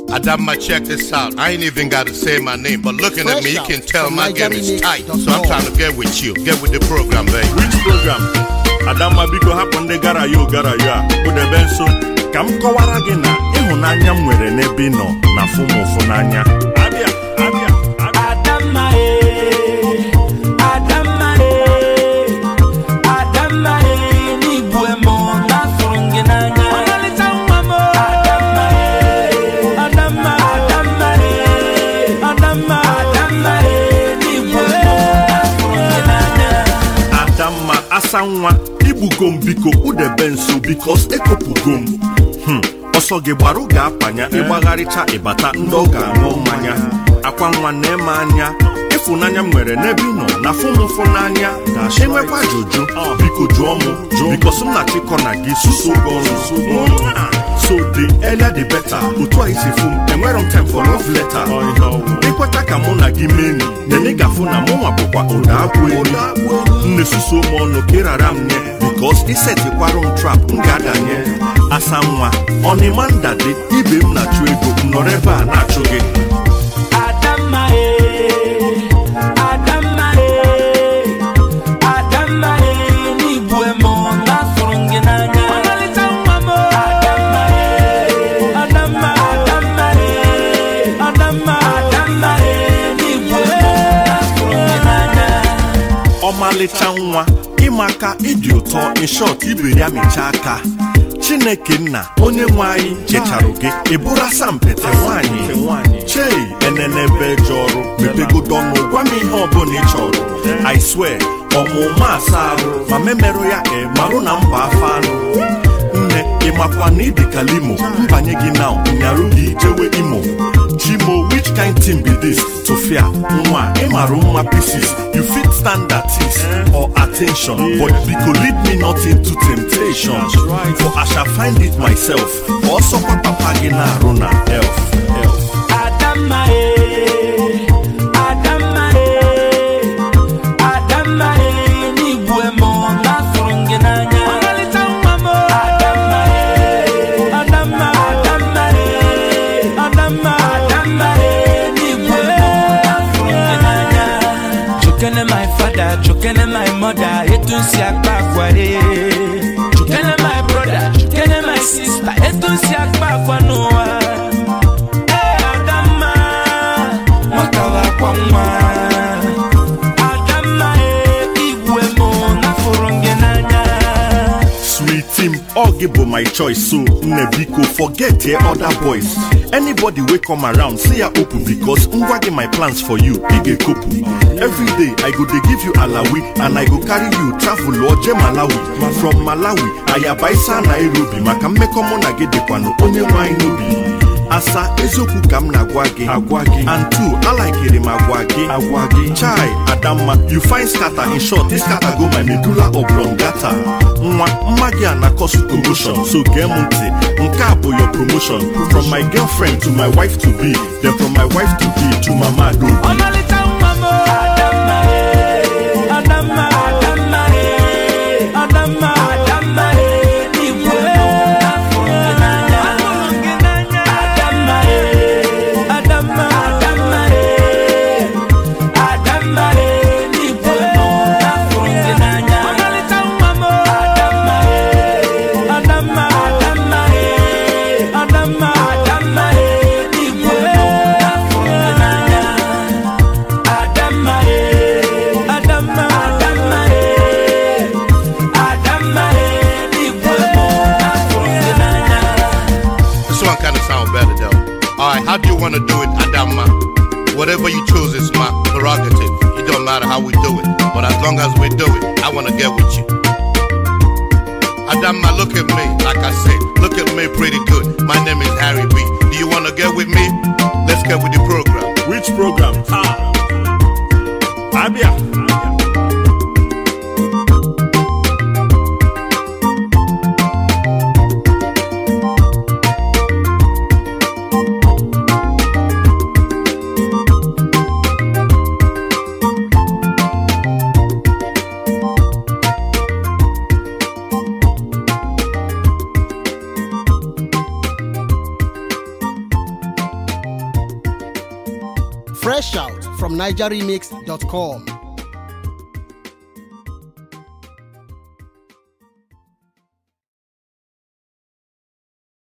Adama, check this out. I ain't even got to say my name, but looking at me, you can tell my game is tight. So I'm trying to get with you. Get with the program, baby. Which program? Adamma biko hapụ ndị gara ya ogara ya kpụdebe nso ka m kọwara gị na ịhụnanya m nwere n'ebe ị nọ na fụ m ụfụ n'anya abịa abịa abịa Adamma eh, Adamma eh, Adamma eh, n'igwe m na-afụrụ gị n'anya. Adamma eh, Adamma, Adamma eh, Adamma, Adamma eh, n'igwe m na-afụrụ gị n'anya. Adamma asa nwa igbugo m biko kpụdebe nso bikos ekopụgo m Hmm, ọsọ gị gbarụ ga-apanya ịgbagharịcha ịbata ndị ọ ga-aṅụ mmanya akwa nwa na-eme anya ịfụnanya m nwere n'ebe ị nọ na fụmụfụ n'anya enwekwa ajụjụ biko jụọ m bikos m na-achịkọ na gị suso gị ọnụ so the earlier the better otu a isi fụ m enwere m time for love letter ịkweta ka mụ na gị meni nene gafụ na mụ nwa bụkwa ụda akwụ elu nne suso m ọnụ ka ịrara m nye bikos isetikwarụ m trap m ga-adanye asa nwa ọnịma ndadị ibe m na-achụ ego m nọrọ ebe a na-achụ gị Adamma eh, Adamma eh, Adamma eh, n'igwe m na-afụrụ gị n'anya. Adamma eh, Adamma, Adamma eh, Adamma, Adamma eh, n'igwe m na-afụrụ gị n'anya. ọmalịcha nwa ịmaka ịdị ụtọ ịshọt ibiri ya mechaa aka chineke nna onye nwe anyị checharụ gị ịbụrụ asampete nwaanyị chei enenebe je ọrụ mepegodo ọnụ gwa m ihe ọbụla ị chọrọ i swear ọmụma asa arụ ma memerụ ya e marụ na mba afọ anụ nne ịmakwa na ịdị ka limo mbanye gị na nyarụ gị jewe imo chimo which kind thing be this tofia nwa ịmarụ mma pieces you fit stand that is or attention but biko lead me not into temptation for i shall find it myself ọsọkwa papa gị na-arụ na elf elf Adamma eh, Adamma eh, Adamma eh, n'igwe m na-afụrụ gị n'anya. Adamma eh, Adamma, Adamma eh, Adamma, Adamma eh, n'igwe m na-afụrụ gị n'anya. Chukene my father, chukene my mother, etu m si akpa agwa eh. Chukene my brother, chukene my sister, etu m si akpa agwa n'ụwa. Ee, Adamma, nwata wakwa nwa. Adamma, ee, igwe mụ n'afụrụ gị n'anya. Sweet team, all give my choice. So, nne biko, forget your other boys. Anybody wey come around, say ya open because ngwa get my plans for you. Big a couple. Every day, I go dey give you alawi and I go carry you travel oje Malawi. From Malawi, ayabaisa Nairobi. Maka mmekọ mụ na gị dịkwanụ onye nwe anyị n'obi. asa eziokwu ka m na-agwa gị agwa gị and two alaikiri m agwa gị agwa gị chai adamma you find scatter in short this scatter go my medulla oblongata nwa mma gị a na-akọsu commotion so gee m ntị nke a bụ your promotion from my girlfriend to my wife to be then from my wife to be to mama adobi Ọmalịcha nwa m. Adamma, ee, Adamma, Adamma, ee, Adamma, Adamma, ee, n'igwe mụ n'afụrụ gị n'anya. Adamma, ee, Adamma, Adamma, ee, Adamma, ee, n'igwe mụ n'afụrụ gị n'anya. Adamma, ee, Adamma, Adamma, ee, Adamma, Adamma, ee, n'igwe mụ n'afụrụ gị n'anya. Adamma, eh, Adamma, Adamma, eh, Adamma, eh, n'igwe mụ n'afụrụ gị n'anya. This one kind of sound better though. Alright, how do you want to do it, Adama? Whatever you choose is my prerogative. It don't matter how we do it. But as long as we do it, I want to get with you. Adama, look at me. Like I said, look at me pretty good. My name is Harry B. Do you want to get with me? Let's get with the program. which program ah abịa Fresh out from NigerRemix.com.